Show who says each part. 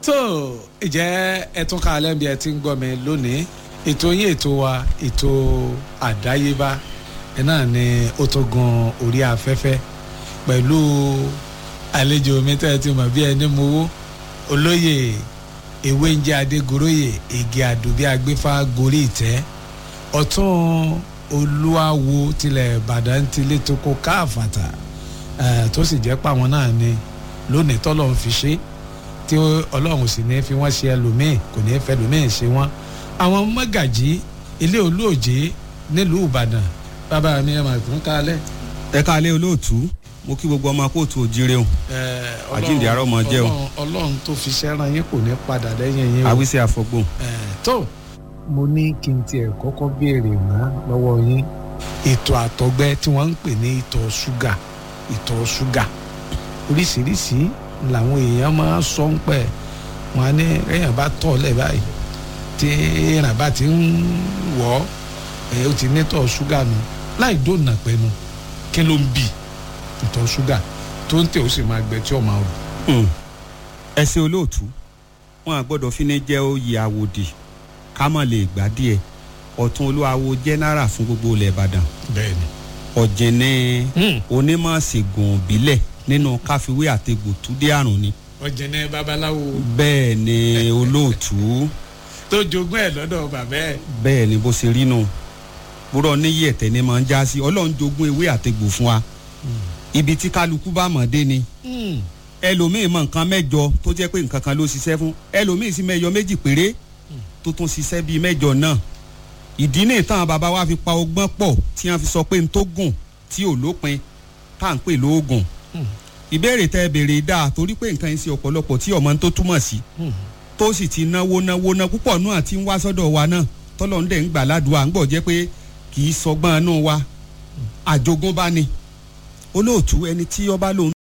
Speaker 1: tó ìjẹ́ ẹtún ká alẹ́ bí ẹ ti ń gbọ́ mi lónìí ètò yín ètò wa ètò àdáyébá ẹ náà ni ó tó gun orí afẹ́fẹ́ pẹ̀lú àlejò mi tẹ́ ẹ ti mọ̀ bí ẹni mowó olóyè ewé ń jẹ́ adégoróyè igi àdùbí agbéfá gorí ìtẹ́ ọ̀tún olúwawo tilẹ̀ ìbàdàn tilé tó kó káàfàtà tó sì jẹ́ pàwọn náà ni lónìí tọ́lọ́ ń fi ṣe tí ọlọ́run sì ní fi wọ́n ṣe ẹlòmíì kò ní fẹ́ ẹlòmíì ṣe wọ́n àwọn mọ́gàjí ilé olóòjé nílùú ìbàdàn bàbá mi ẹ̀ máa tún kálẹ̀.
Speaker 2: ẹ káalẹ́ olóòtú mo kí gbogbo ọmọ kóòtù òjire o àjíǹde àárọ̀ mọ jẹ́ o
Speaker 1: ọlọ́run tó fi ṣẹ́ran yín kò ní padà lẹ́yìn yín o.
Speaker 2: àwísí àfọgbò.
Speaker 1: tó mo ní kí n tiẹ̀ kọ́kọ́ béèrè ná lọ́wọ́ yín ètò àtọ̀gbẹ tí wọ́n ń pè ní ìtọ̀ ṣúgà ìtọ̀ ṣúgà oríṣiríṣi làwọn èèyàn máa ń sọ ń pẹ́ wọn á ní èèyàn bá tọ̀ lẹ̀ báyìí tí èèyàn bá ti ń wọ̀ ọ́ ó ti ní tọ̀ ṣúgà nù láì dóònà pẹ́nu kí ló ń bì ìtọ̀ ṣúgà tó ń tẹ̀ ó sì máa gbẹ tí ó máa rù.
Speaker 2: ẹ ṣe olóòtú wọn à gbọ́dọ̀ fi ní jẹ́ oyè àwòdì ká mọ̀ lè gbà díẹ̀ ọ̀tún olúwawo jẹ́nẹ́rà fún gbogbo ilẹ̀ ìbàdàn
Speaker 1: bẹ́ẹ̀ni.
Speaker 2: ọ̀jẹ̀ni onímọ̀ ṣègùn òbílẹ̀ nínú káfíwé àtegbò túdé àrùn ni.
Speaker 1: ọ̀jẹ̀ni babaláwo
Speaker 2: bẹ́ẹ̀ ni olóòtú
Speaker 1: tó jogún ẹ̀ lọ́dọ̀ bàbá ẹ̀.
Speaker 2: bẹ́ẹ̀ ni bó ṣe rí nù búrọ̀ níyì ẹ̀tẹ̀ ni máa ń já sí ọlọ́run jogún ewé àtegbò fún wa ibi tí kálukú bá mọ̀ dé ni ẹlòmíì mọ nǹkan mẹ́jọ tó jẹ́ pé nǹkan kan ló ṣiṣẹ́ fún ẹlòmíì sì mẹ́jọ méjì péré tó tún ṣiṣẹ́ bíi mẹ́jọ náà ìdí ní ìtàn bàbá wa fi pa ọgbọ́n pọ̀ tí wọ́n fi sọ pé n tó gùn tí ò lópin tá à ń pè lóògùn ìbéèrè tẹ béèrè dáa torí pé nǹkan yẹn ṣe ọ̀pọ̀lọpọ̀ tí ọmọ tó túmọ̀ sí tó sì ti náwó náwó ná púpọ̀ náà ti ń wá sọ́dọ̀ wa náà tọ́lọ́ ń dẹ̀ ń gbà ládùúgbò à ń gbọ́ jẹ́ pé kì í sọgbọ́n inú wa àjogúnbá ni olóòtú ẹni tí ọba lòun